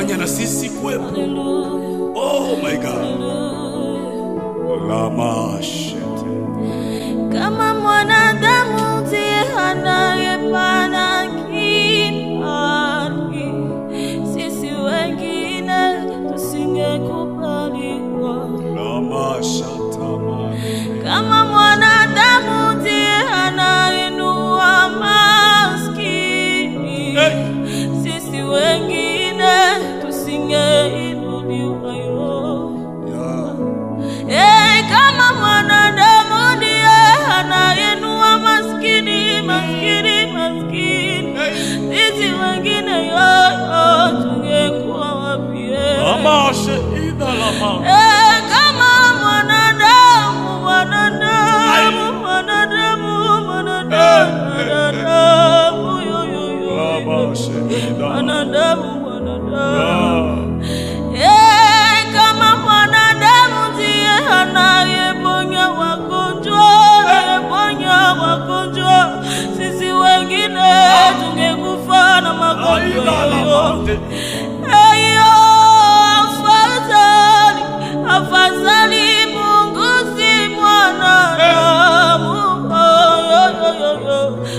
kufanya na sisi kuwepo. Oh my God. Lamashete. kama mwanadamu ndiye anayepana kibali, sisi wengine tusingekubaliwa. Lamashatama. Kama mwanadamu ndiye anainua maskini, Hey. sisi wengine tusingeinuliwa yo. Yeah. Eh, kama mwanadamu ndiye anainua maskini, maskini, maskini, sisi wengine yoyo tungekuwa wapi? eh? Lamashehida lama. Eh, kama mwanadamu, mwanadamu, mwanadamu, mwanadamu, mwanadamu, yo, yo, yo, yo. Lamashehida. mwanadamu, mwanadamu. Yeah. Eh, kama mwanadamu ndiye anayeponya wagonjwa, anayeponya wagonjwa, sisi wengine tungekufa na magonjwa Aida yoyo. lamante. Eyo, afadhali, afadhali Mungu si mwanadamu. Oh, yo, yo, yo, yo.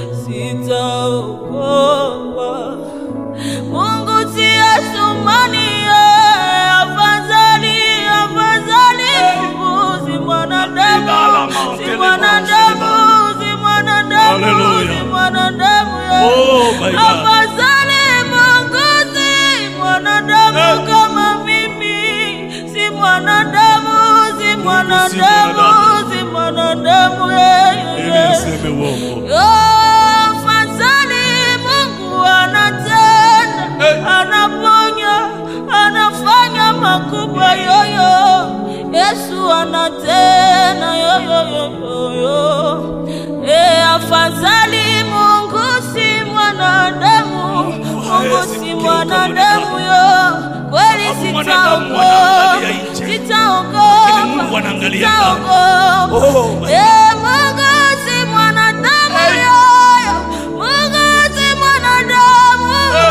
Sitaogopa. Mungu si Asumani, eh, afadhali, afadhali Mungu si mwanadamu, si mwanadamu, si mwanadamu, Hallelujah. si mwanadamu, eh. Oh my God. Afadhali Mungu si mwanadamu Eh. kama mimi, si mwanadamu, si mwanadamu, mwanadamu. si mwanadamu, eh, Ili eh. niseme uongo. Oh, afadhali Mungu anatenda, Eh. anaponya, anafanya makubwa yoyo. Yesu anatenda yoyo yoyo. Eh, afadhali Mungu si mwanadamu, Mungu hawezi si kugeuka mwanadamu yo. Kweli Sababu mwanadamu sitaogopa, anaangalia nje. Lakini sitaogopa, Mungu anaangalia ndani. sitaogopa. Oh my Eh, Mungu si mwanadamu Hey. yoyo. Mungu si mwanadamu.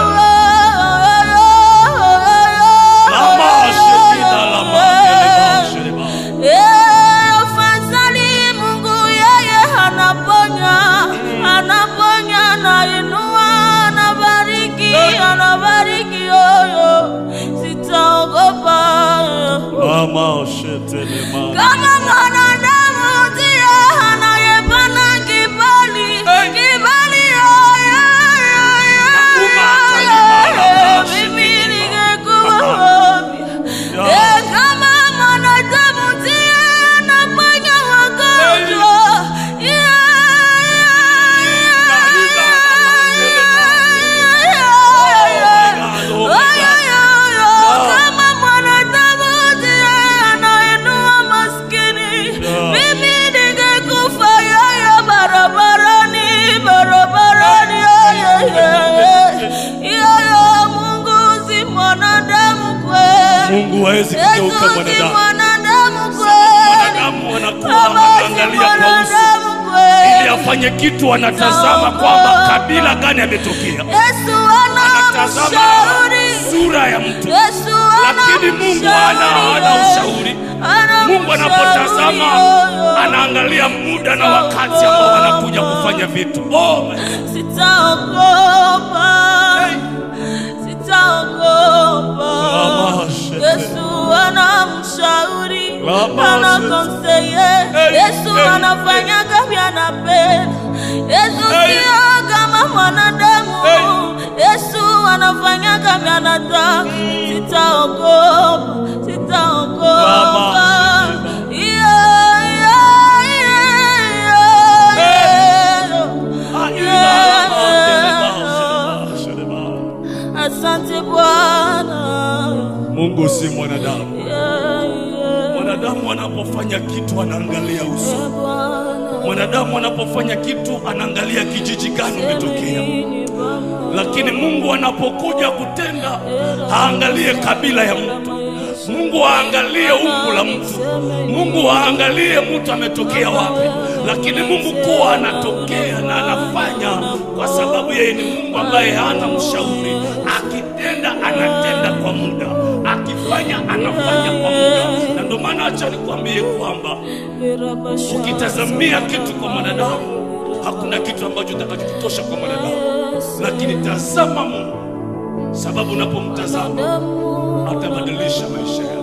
Lamashehida lamante. Eh, afadhali Mungu yeye anaponya, anaponya, anainua, anabariki, Hey. anabariki yoyo. Sitaogopa. Lamashete lema. Kama mwanadamu ndiye anayepana kibali, Hey. kibali yo, yo, yo, yo, Umakali yo, mara yo, moja. mimi ningekuwa wapi? Yeah. Eh, kama mwanadamu ndiye anaponya wagonjwa, yeah, yeah, yeah, yeah, Oh my God, oh my Oh, God. yo, yo, yo. Yeah. Kama mwanadamu ndiye anainua maskini, Yeah. mimi ningekufa yoyo barabarani, barabarani, yoyo, yoyo. Yoyo, Mungu si mwanadamu kweli. Mungu hawezi Yesu kugeuka si mwanadamu. mwanadamu kweli. Wanadamu wanakuwa Baba si wanaangalia kwa uso mwanadamu ili kweli. afanye kitu, wanatazama kwamba kabila gani ametokea, Yesu anatazama anamshauri. sura ya mtu, Yesu lakini Mungu hana hana ushauri. Mungu anapotazama anaangalia muda na wakati ambao wanakuja kufanya vitu. Oh my God. Sitaogopa, sitaogopa. Lama shete. Yesu anamshauri, Lama anakonseye. Hey, Yesu hey, anafanya kama anapenda. Yesu Hey. sio kama mwanadamu. Hey. Yesu anafanya kama anataka. Sitaogopa, sitaogopa. Lama Yeah, yeah, yeah, yeah. Ah, ila lama, shelema, shelema. Asante Bwana. Mungu si mwanadamu. Yeah, yeah. Mwanadamu anapofanya kitu anaangalia uso. Yeah, Bwana. Mwanadamu anapofanya kitu anaangalia kijiji gani umetokea, Nini Baba? lakini Mungu anapokuja kutenda haangalie kabila ya mtu, Mungu aangalie umbu la mtu, Mungu aangalie mtu ametokea wapi, lakini Mungu kuwa anatokea na anafanya kwa sababu yeye ni Mungu ambaye hana mshauri. Akitenda anatenda kwa muda, akifanya anafanya kwa muda, na ndio maana acha nikwambie kwamba ukitazamia kitu kwa mwanadamu hakuna kitu ambacho kitakachotosha kwa mwanadamu, lakini tazama Mungu, sababu unapomtazama atabadilisha maisha yako.